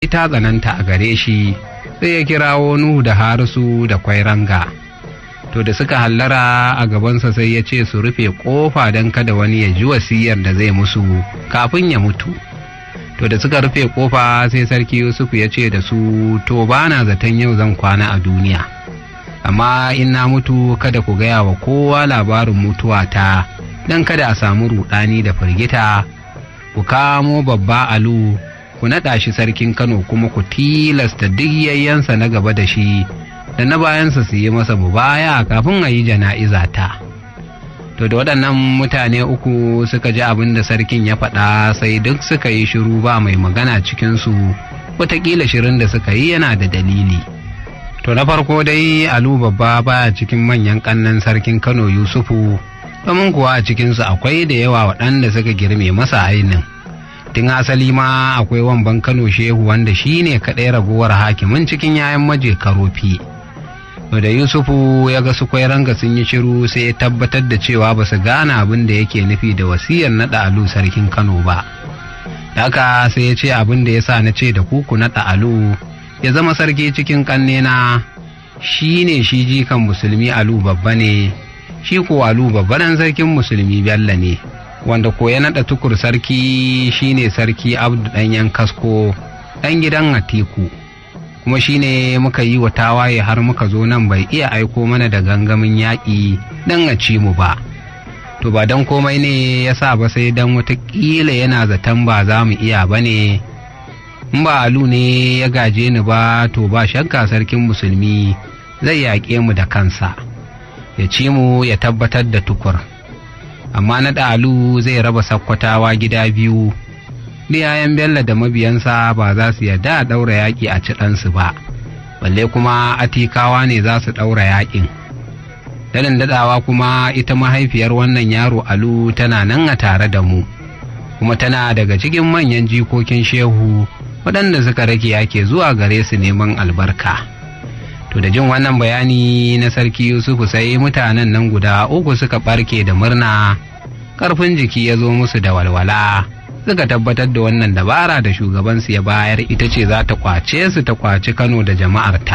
ta tsananta a gare shi sai ya kirawo Nuhu da Harisu da Kwairanga. To da suka hallara a gabansa sai ya ce su rufe ƙofa don kada wani ya ji wasiyar da zai musu kafin ya mutu. To da suka rufe ƙofa sai sarki Yusuf ya ce da su to bana zaton yau zan kwana a duniya. Amma in na mutu kada ku gaya wa kowa labarin mutuwata don kada a samu ruɗani da firgita. Ku kamo babba alu ku naɗa shi sarkin Kano kuma ku tilasta duk yayyansa na gaba da shi da na bayansa su yi masa mubaya kafin a yi jana'iza ta. To da waɗannan mutane uku suka ji abin da sarkin ya faɗa sai duk suka yi shiru ba mai magana cikinsu wataƙila shirin da suka yi yana da dalili. To na farko dai Alu babba baya cikin manyan ƙannan sarkin Kano Yusufu domin kuwa a cikinsu akwai da yawa waɗanda suka girme masa ainin. tun asali ma akwai wamban kano shehu wanda shi ne kaɗai raguwar hakimin cikin yayan maje karofi da yusufu ya ga su ranga sun yi shiru sai ya tabbatar da cewa ba su gane abin da yake nufi da wasiyar naɗa alu sarkin kano ba haka sai ya ce abin da ya sa na ce da kuku naɗa alu ya zama sarki cikin ƙannena shi ne shi jikan musulmi alu babba ne shi ko alu babba ɗan sarkin musulmi bello ne wanda ko ya naɗa tukur sarki shine sarki abdu ɗanyen kasko ɗan gidan atiku kuma shine muka yi wa tawaye har muka zo nan bai iya aiko mana da gangamin yaƙi don a ci mu ba to ba don komai ne ya sa ba sai don watakila yana zaton ba za mu iya ba ne in ba alu ne ya gaje ni ba to ba shakka sarkin musulmi zai yaƙe mu da kansa ya ci mu ya tabbatar da tukur amma na ɗalu zai raba sakkwatawa gida biyu yayan bello da mabiyansa ba za su yarda a ɗaura yaƙi a ci ɗansu ba balle kuma atikawa ne za su ɗaura yaƙin daɗin daɗawa kuma ita mahaifiyar wannan yaro alu tana nan a tare da mu kuma tana daga cikin manyan jikokin shehu waɗanda suka rage yake zuwa gare su neman albarka to da jin wannan bayani na sarki yusufu sai mutanen nan guda uku suka ɓarke da murna ƙarfin jiki ya zo musu da walwala suka tabbatar da wannan dabara da shugabansu ya bayar ita ce za ta kwace su ta kwaci kano da jama'arta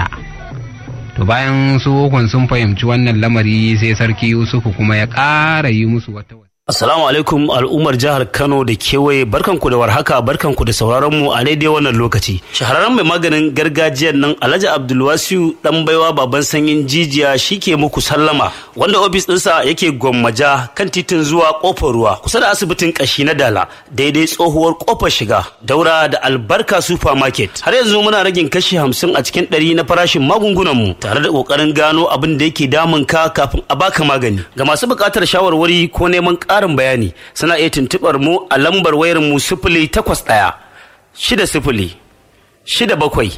to bayan su hukun sun fahimci wannan lamari sai sarki yusufu kuma ya ƙara yi musu wata Assalamu alaikum al'ummar jihar Kano da kewaye barkanku da warhaka barkanku da sauraron mu a daidai wannan lokaci. Shahararren mai maganin gargajiyar nan Alhaji Abdulwasiu dan baiwa baban sanyin jijiya shike muku sallama wanda ofis ɗinsa yake gwammaja kan titin zuwa kofar ruwa kusa da asibitin kashi na Dala daidai tsohuwar kofar shiga daura da albarka supermarket. Har yanzu muna ragin kashi hamsin a cikin ɗari na farashin magungunan mu tare da ƙoƙarin gano abin da yake damun ka kafin a baka magani. Ga masu buƙatar shawarwari ko neman ƙarin bayani suna iya tuntuɓar mu a lambar wayar mu sifili takwas ɗaya shida sifili shida bakwai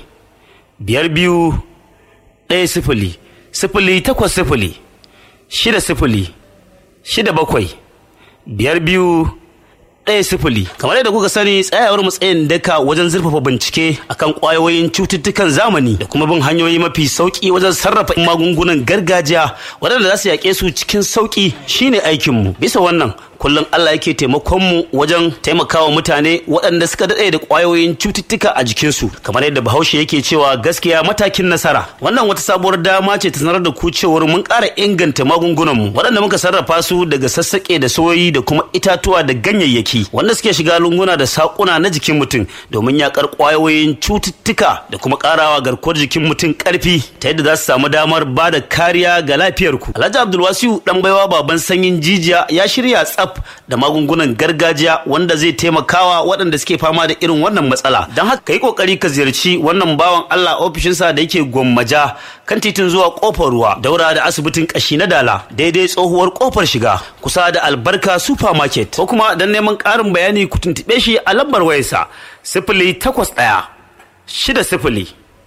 biyar biyu ɗaya sifili sifili takwas sifili shida sifili shida bakwai biyar biyu ɗaya sifili kamar yadda kuka sani tsayawar matsayin daka wajen zurfafa bincike akan ƙwayoyin cututtukan zamani da kuma bin hanyoyi mafi sauƙi wajen sarrafa magungunan gargajiya waɗanda za su yaƙe su cikin sauƙi shine aikinmu bisa wannan kullum Allah yake taimakon mu wajen taimakawa mutane waɗanda suka daɗe da ƙwayoyin cututtuka a jikinsu kamar yadda bahaushe yake cewa gaskiya matakin nasara wannan wata sabuwar dama ce ta sanar da ku cewar mun ƙara inganta magungunanmu waɗanda muka sarrafa su daga sassaƙe da soyoyi da kuma itatuwa da ganyayyaki wanda suke shiga lunguna da saƙuna na jikin mutum domin yaƙar ƙwayoyin cututtuka da kuma ƙarawa garkuwar jikin mutum ƙarfi ta yadda za su samu damar ba da kariya ga lafiyarku alhaji abdulwasiu ɗan baiwa baban sanyin jijiya ya shirya tsaf da magungunan gargajiya wanda zai taimakawa waɗanda suke fama da irin wannan matsala don haka ka yi ƙoƙari ka ziyarci wannan bawan Allah ofishinsa da yake gwammaja kan titin zuwa ƙofar ruwa daura da asibitin ƙashi na dala daidai tsohuwar ƙofar shiga kusa da albarka supermarket ko kuma don neman ƙarin bayani ku tuntuɓe shi a lambar wayarsa sifili takwas ɗaya shida sifili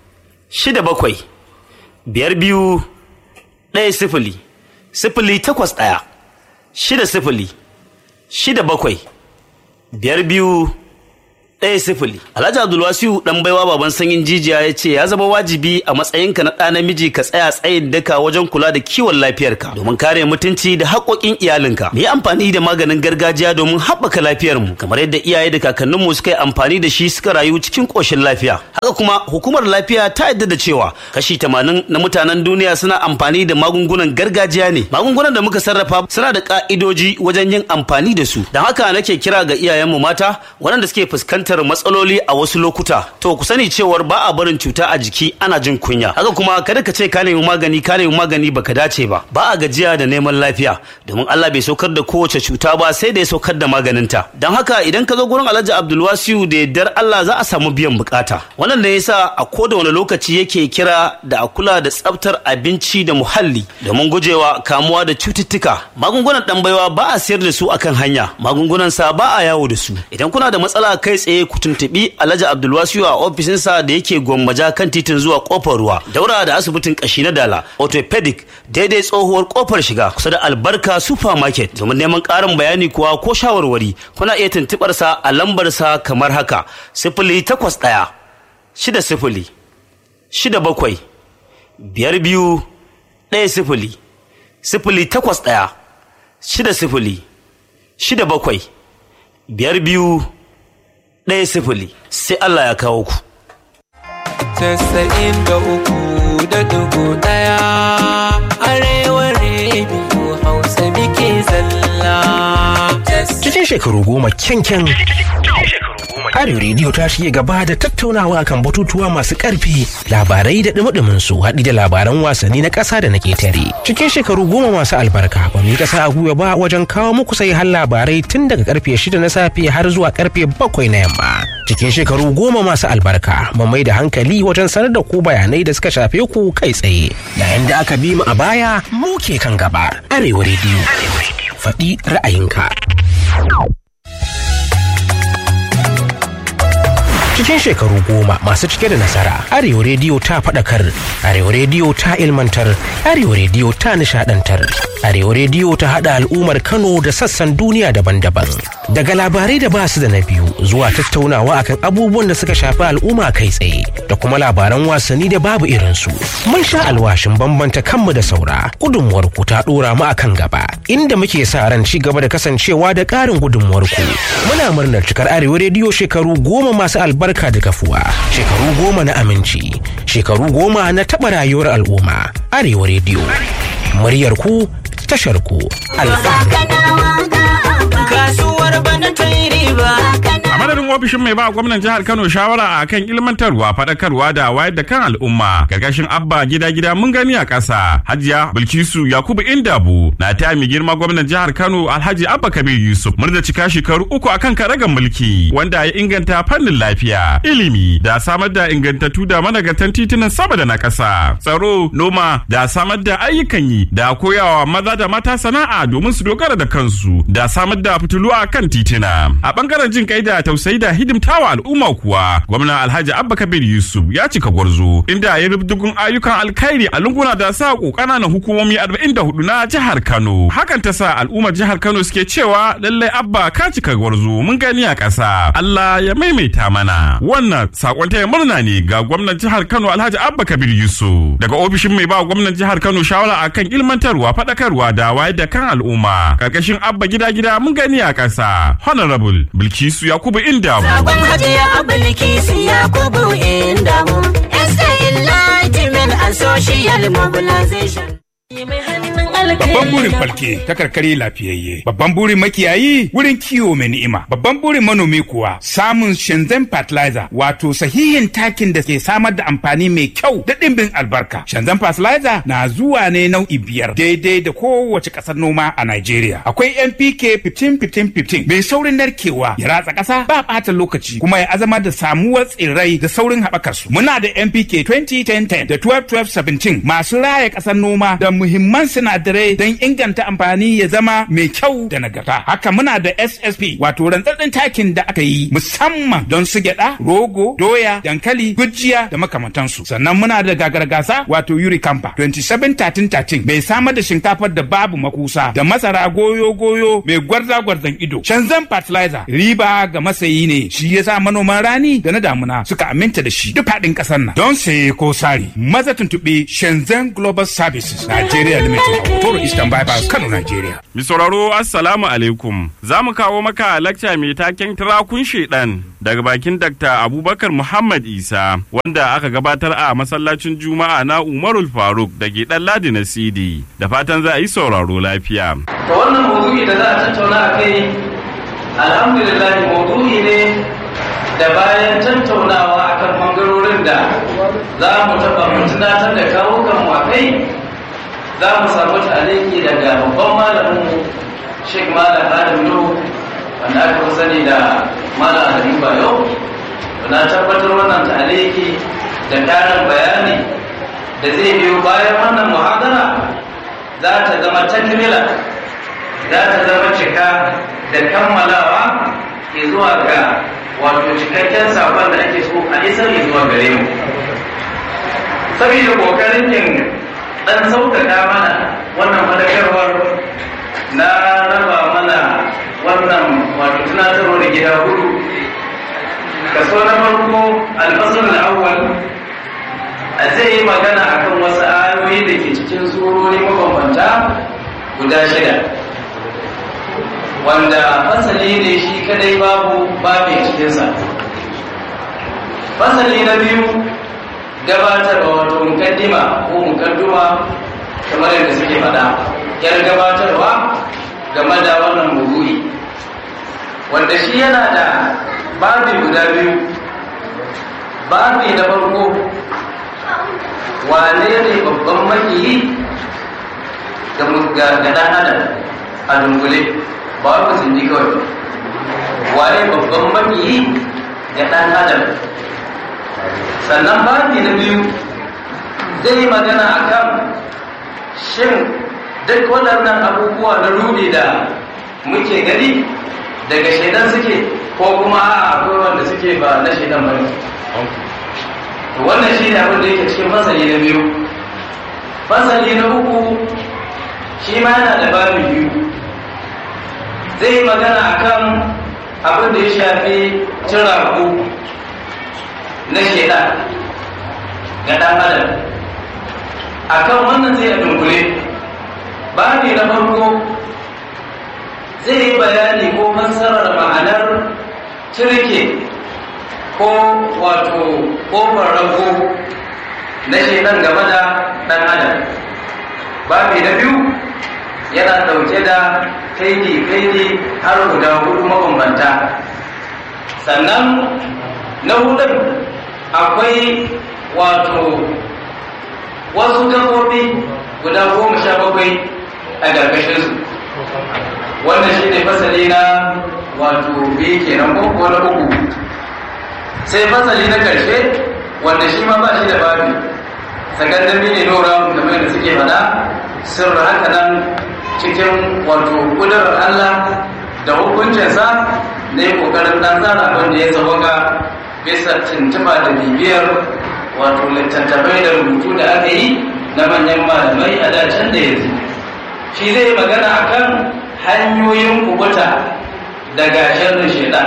shida bakwai biyar biyu ɗaya sifili sifili takwas ɗaya shida sifili shida bakwai biyar biyu ɗaya sifili. Alhaji Abdulwasiu ɗan baiwa baban sanyin jijiya ya ce ya zama wajibi a matsayinka na ɗa namiji ka tsaya tsayin daka wajen kula da kiwon lafiyarka domin kare mutunci da haƙoƙin iyalinka. Mu yi amfani da maganin gargajiya domin haɓaka lafiyarmu kamar yadda iyaye da kakanninmu suka yi amfani da shi suka rayu cikin ƙoshin lafiya. Haka kuma hukumar lafiya ta yadda da cewa kashi tamanin na mutanen duniya suna amfani da magungunan gargajiya ne. Magungunan da muka sarrafa suna da ƙa'idoji wajen yin amfani da su. Don haka nake kira ga iyayenmu mata waɗanda suke fuskantar matsaloli a wasu lokuta. To ku sani cewar ba a barin cuta a jiki ana jin kunya. Haka kuma kada ka ce ka nemi magani ka nemi magani baka dace ba. Ba a gajiya da neman lafiya domin Allah bai saukar da kowace cuta ba sai da ya saukar da maganinta. Don haka idan ka zo gurin Alhaji Abdulwasiu da yardar Allah za a samu biyan bukata. Wannan ne yasa a koda wani lokaci yake kira da a kula da tsaftar abinci da muhalli domin gujewa kamuwa da cututtuka. Magungunan ɗan baiwa ba a sayar da su akan hanya. Magungunan sa ba a yawo da su. Idan kuna da matsala kai tsaye ku tuntuɓi Alhaji Abdulwasiu a ofishinsa da yake gwammaja kan titin zuwa kofar ruwa. Daura da asibitin kashi na Dala, orthopedic daidai tsohuwar kofar shiga kusa da Albarka supermarket. Domin neman ƙarin bayani kuwa ko shawarwari kuna iya tuntuɓar sa a lambar sa kamar haka. Sifili takwas ɗaya, shida sifili, shida bakwai, biyar biyu, ɗaya sifili, sifili takwas ɗaya, shida sifili, shida bakwai, biyar biyu, ɗaya sifili sai Allah ya kawo ku. Tasa'in da uku da dugu ɗaya arewa rediyo hausa muke zalla. Cikin shekaru goma kyankyan Arewa rediyo ta shige gaba da tattaunawa kan batutuwa masu ƙarfi labarai da ɗumi su haɗi da labaran wasanni na ƙasa da na ƙetare. Cikin shekaru goma masu albarka ba mu yi ƙasa a gwiwa ba wajen kawo muku sai har labarai tun daga karfe shida na safe har zuwa karfe bakwai na yamma. Cikin shekaru goma masu albarka mu mai da hankali wajen sanar da ku bayanai da suka shafe ku kai tsaye. Yayin da aka bi mu a baya mu ke kan gaba. Arewa rediyo. Faɗi ra'ayinka. cikin shekaru goma masu cike da nasara arewa rediyo ta faɗakar arewa rediyo ta ilmantar arewa rediyo ta nishadantar arewa rediyo ta haɗa al'ummar kano da sassan duniya daban-daban daga labarai da basu da na biyu zuwa tattaunawa akan abubuwan da suka shafi al'umma kai tsaye da kuma labaran wasanni da babu irinsu mun sha alwashin bambanta kanmu da saura gudunmuwar ku ta ɗora mu akan gaba inda muke sa ran ci gaba da kasancewa da ƙarin gudunmuwar ku muna murnar cikar arewa rediyo shekaru goma masu albarka da kafuwa shekaru goma na aminci shekaru goma na taɓa rayuwar al'umma arewa rediyo muryar ku tashar ku Kasuwar bana ta yi riba. A madadin ofishin mai ba gwamnan jihar Kano shawara a kan ilmantarwa, faɗakarwa da wayar da kan al'umma. Gargashin Abba gida gida mun gani a ƙasa. Hajiya Bilkisu Yakubu Indabu na taya mai girma gwamnan jihar Kano Alhaji Abba Kabir Yusuf murda cika shekaru uku akan karagan mulki wanda ya inganta fannin lafiya, ilimi da samar da ingantattu da managartan titunan sama da na ƙasa. Tsaro, noma da samar da ayyukan yi da koyawa maza da mata sana'a domin su dogara da kansu da samar da fitilu a kan titina. A bangaren jin kai da tausayi da hidimtawa al'umma kuwa, gwamnan Alhaji Abba Kabir Yusuf ya cika gwarzo inda ya rubdugun ayyukan alkhairi a lunguna da sa ƙananan hukumomi 44 na jihar Kano. Hakan ta sa al'ummar jihar Kano suke cewa lallai Abba ka cika gwarzo mun gani a ƙasa. Allah ya maimaita mana. Wannan sakon taya murna ne ga gwamnan jihar Kano Alhaji Abba Kabir Yusuf. Daga ofishin mai ba gwamnan jihar Kano shawara akan ilmantarwa, faɗakarwa da wayar da kan al'umma. Karkashin Abba gida gida mun gani a ƙasa. Honorable Bilkisu Yakubu Indamu. Sakon hajiya Bilkisu Yakubu Indamu. SA Enlightenment and Social Mobilization. Mai hannun Babban burin alkai. falke ta karkare lafiyayye. Babban burin makiyayi wurin kiwo mai ni'ima. Babban burin manomi kuwa samun Shenzhen fertilizer wato sahihin takin da ke samar da amfani mai kyau da ɗimbin albarka. Shenzhen fertilizer na zuwa ne nau'i biyar daidai da kowace ƙasar noma a Najeriya. Akwai NPK 15-15-15 mai saurin narkewa ya ratsa ƙasa ba ɓata lokaci kuma ya azama da samuwar tsirrai da saurin haɓakar su. Muna da NPK 20-10-10 da 12-12-17 masu raya ƙasar noma da muhimman sinadarai ne don inganta amfani ya zama mai kyau da nagarta. Haka muna da SSP wato rantsatsen takin da aka yi musamman don su gyada, rogo, doya, dankali, gujiya da makamantansu. Sannan muna da gagargasa wato Yuri Kampa 2713 mai samar da shinkafar da babu makusa da masara goyo-goyo mai gwarza-gwarzan ido. Shanzan fertilizer riba ga masayi ne shi yasa manoman rani da na damuna suka aminta da shi duk faɗin ƙasar nan. Don saye ko sari maza tuntuɓe Shenzhen Global Services Nigeria Limited a Toro Eastern Bypass Kano Nigeria. Mi sauraro Assalamu alaikum. Za mu kawo maka lakca mai taken tirakun shedan daga bakin Dr. Abubakar Muhammad Isa wanda aka gabatar a masallacin Juma'a na Umarul Faruk da ke ɗan Ladi na CD. Da fatan za a yi sauraro lafiya. To wannan maudu'i da za a tattauna a kai alhamdulillah maudu'i ne da bayan tattaunawa akan bangarorin da za mu taɓa mu tunatar da kawo kanmu a kai za mu samu taliki daga babban malamin Sheikh Malam Adam Nuhu wanda aka fi sani da Malam Adamu Bayo na tabbatar wannan taliki da ƙarin bayani da zai biyo bayan wannan muhadara za ta zama takmila za ta zama cika da kammalawa zuwa ga wato cikakken sakon da ake so a isar zuwa gare mu saboda kokarin yin dan sauƙaƙa mana wannan fadakarwar na raba mana wannan wato tunatarwa da gida hudu kaso na farko alfasar al'awwal a zai yi magana akan wasu ayoyi da ke cikin surori mabambanta guda shida wanda fasali ne shi kadai babu babu cikinsa fasali na biyu gabatarwa wato mukaddima ko mukadduma kamar yadda suke faɗa yar gabatarwa game da wannan maudu'i wanda shi yana da babi guda biyu babi na farko wane ne babban makiyi ga ɗan adam a dungule ba wai musulmi kawai waye babban makiyi ga ɗan adam sannan babi na biyu zai yi magana a kan shin duk waɗannan abubuwa na rudi da muke gani daga shaidan suke ko kuma a akwai wanda suke ba na shaidan ba to wannan shi ne abin da yake cikin fasali na biyu fasali na uku shi ma yana da babi biyu zai yi magana akan abin da ya shafi ciraku na shaidan ga ɗan adam akan wannan zai a dunkule babi na farko zai yi bayani ko fassarar ma'anar cirke ko wato ƙofar rago na shaidan game da ɗan adam babi na biyu yana ɗauke da kaidi-kaidi har guda hudu mabambanta sannan na hudun akwai wato wasu gabobi guda goma sha bakwai a ƙarƙashinsu wannan shi ne fasali na wato biyu kenan ko ko na uku sai fasali na ƙarshe wanda shi ma ba shi da babi sakandami ne nora kamar da suke faɗa sirri haka nan cikin wato kudurar Allah da hukuncinsa ne kokarin dan tsara abin da ya sauka bisa tuntuba da bibiyar wato littattafai da rubutu da aka yi na manyan malamai a dacen da yanzu shi zai magana akan hanyoyin kubuta daga sharrin shaidan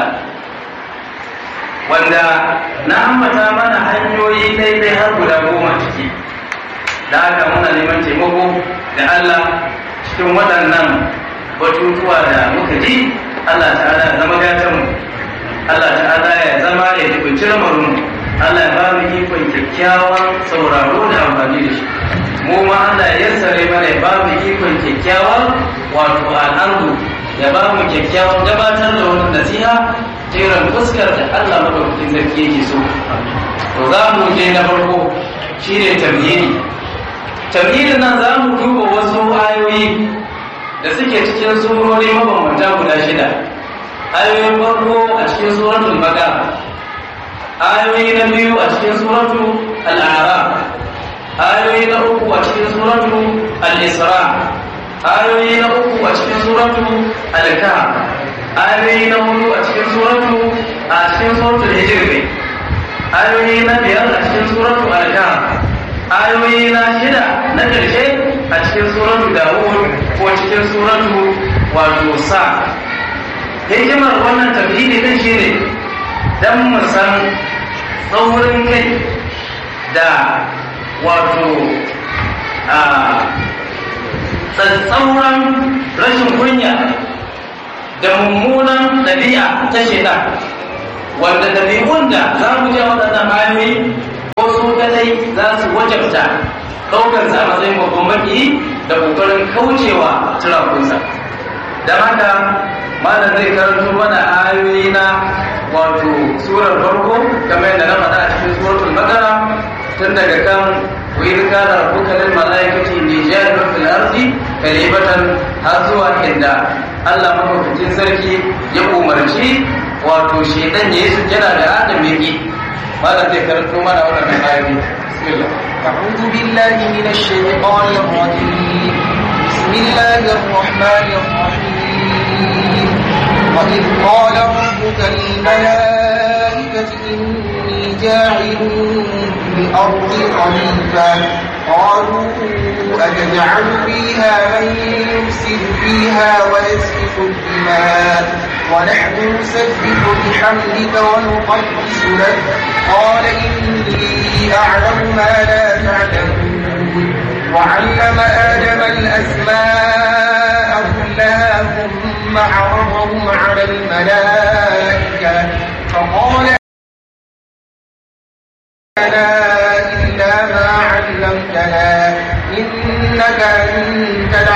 wanda na ambata mana hanyoyi daidai har guda goma ciki da haka muna neman taimako da Allah cikin waɗannan batutuwa da muka ji Allah ta'ala ya zama gatanmu Allah ta'ala ya zama ya jibinci lamarinmu Allah ya ba mu ikon kyakkyawan sauraro da amfani da shi mu ma Allah ya yassare mana ya ba mu ikon kyakkyawan wato al'adu ya ba mu kyakkyawan gabatar da wani nasiha jeran fuskar da Allah madaukakin sarki yake so to za mu je na farko shine tamhidi tamhidin nan za mu duba wasu ayoyi da suke cikin surori mabambanta guda shida ayoyin farko a cikin suratul baqara ayoyi na biyu a cikin suratul al'araf ayoyi na uku a cikin suratul al-isra ayoyi na uku a cikin suratu al-kahf ayoyi na hudu a cikin suratu a cikin suratu hijr ne ayoyi na biyar a cikin suratu al-kahf ayoyi na shida na ƙarshe a cikin suratu dawud ko cikin suratu wato sa hikimar wannan tafhidi din shine dan mu san tsaurin kai da wato a tsatsauran rashin kunya da mummunan ɗabi'a ta shida wanda ɗabi'un da za mu je waɗannan ayoyi ko su kadai za su wajabta ɗaukar sa a matsayin babban maki da ƙoƙarin kaucewa turakunsa don haka malam zai karanto mana ayoyi na wato surar farko kamar yadda na faɗa a cikin suratul baqara tun daga kan وإذ كان ربك للملائكة إني جاعل في الأرض خليفة har zuwa inda Allah mafaficin sarki ya umarci wato shedan ya yi sujjada da Adam ya ki malam zai karanto mana wannan ayoyi bismillah أعوذ بالله من الشيطان الرجيم بسم الله الرحمن الرحيم وإذ قال ربك للملائكة إني جاعل في الأرض خليفة قالوا أتجعل فيها من يفسد فيها ويسفك الدماء ونحن نسبح بحمدك ونقدس لك قال إني أعلم ما لا تعلمون وعلم آدم الأسماء كلها ثم عرضهم على الملائكة فقال لنا إلا ما علمتنا إنك أنت